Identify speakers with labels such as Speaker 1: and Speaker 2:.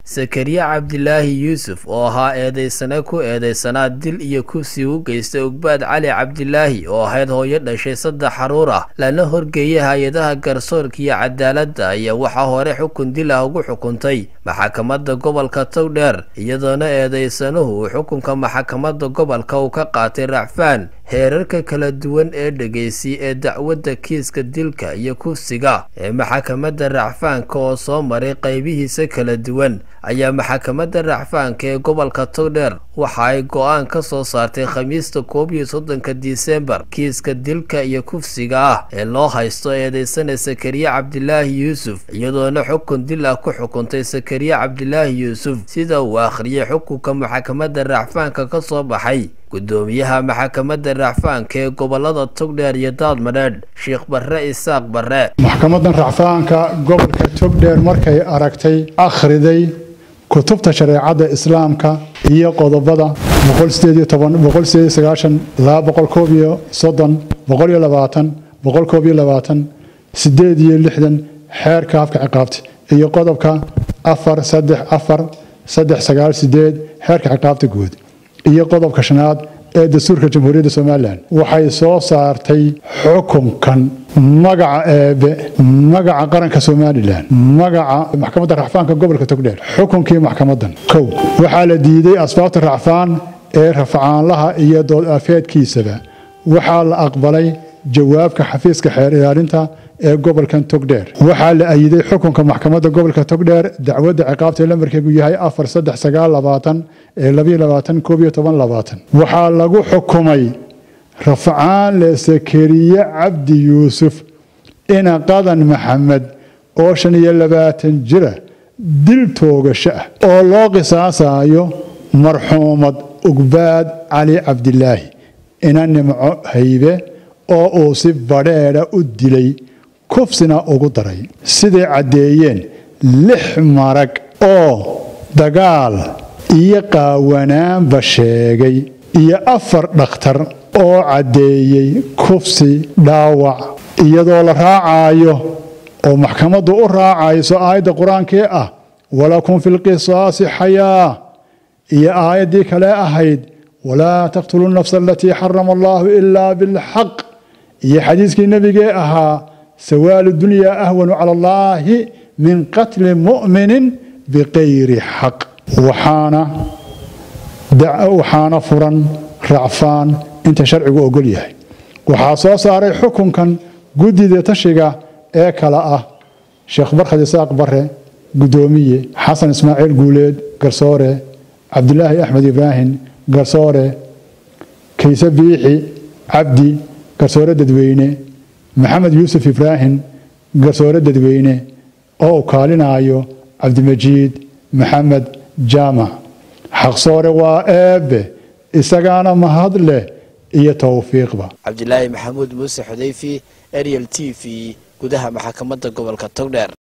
Speaker 1: sakariya cabdilaahi yuusuf oo ahaa eedeysane ku eedeysanaa dil iyo kufsi u geystay ogbaad cali cabdilaahi oo ahayd hooyo dhashay saddex xaruur ah lana horgeeyay hay-adaha garsoorka iyo cadaaladda ayaa waxaa hore xukun dil ah ugu xukuntay maxkamadda gobolka togdheer iyadoona eedeysanuhu uu xukunka maxkamadda gobolka uu ka qaatay racfaan heerarka kala duwan ee dhegeysi ee dacwadda kiiska dilka iyo kufsiga ee maxkamadda racfaanka oo soo maray qaybihiisa kala duwan ayaa maxkamadda racfaanka ee gobolka togdheer waxa ay go-aan ka soo saartay khamiista koob iyo soddonka disembar kiiska dilka iyo kufsiga ah ee loo haysto eedeysana sakariya cabdilaahi yuusuf iyadoona xukun dil ah ku xukuntay sakariya cabdilaahi yuusuf sida uu akhriyay xukunka maxkamadda racfaanka ka soo baxay gudoomiyaha maxkamadda racfaanka ee gobolada togdheer iyo daadmadheedh sheekh barre isaaq barre
Speaker 2: maxkamaddan racfaanka gobolka togdheer markay aragtay akhriday kutubta shareecadda islaamka iyo qodobada xeerka afka ciqaabta iyo qodobka xeerka ciqaabta guud iyo qodobka shanaad ee dastuurka jamhuuriyadda somalilan waxay soo saartay xukunkan magaca eebe magaca qaranka somalilan magaca maxkamadda racfaanka gobolka togdheer xukunkii maxkamadan kow waxaa la diiday asbaabta racfaan ee rafcaanlaha iyo dood afeedkiisaba waxaa la aqbalay jawaabka xafiiska xeer ilaalinta ee gobolkan togdheer waxaa la ayiday xukunka maxkamadda gobolka togdheer dacwadda ciqaabta lambarkeegu yahay waxaa lagu xukumay rafcaan le sakariye cabdi yuusuf ina qadan maxamed oo shan iyo labaatan jira dil toogasho ah oo loo qisaasayo marxuumad ugbaad cali cabdilaahi ina nimco haybe oo uu si badheedha u dilay kufsina ugu daray siday caddeeyeen lix marag oo dagaal iyo qaawanaanba sheegay iyo afar dhakhtar oo caddeeyey kufsi dhaawac iyadoo la raacayo oo maxkamaddu u raacayso aayadda qur-aankii ah walakum fi lqisaasi xayaa iyo aayaddii kale ahayd walaa taqtuluu nafsa alatii xarama allaahu ilaa bilxaq iyo xadiiskii nebigee ahaa sawaalu dunyaa ahwanu cala allaahi min qatli mu'minin biqayri xaq waxaana furan racfaan inta sharcigu ogol yahay waxaa soo saaray xukunkan guddida tashiga ee kale ah sheekh barkhad isaaq bare guddoomiye xasan ismaaciil guuleed garsoore cabdilaahi axmed ibraahim garsoore kayse biixi cabdi garsoore dadweyne maxamed yuusuf ibraahim garsoore dadweyne oo u kaalinaayo cabdimajiid maxamed jaamac xaqsoore waa eebbe isagaana mahad leh iyo towfiiqba
Speaker 1: cabdilaahi maxamuud muuse xudayfi ariel t v gudaha maxkamadda gobolka togdheer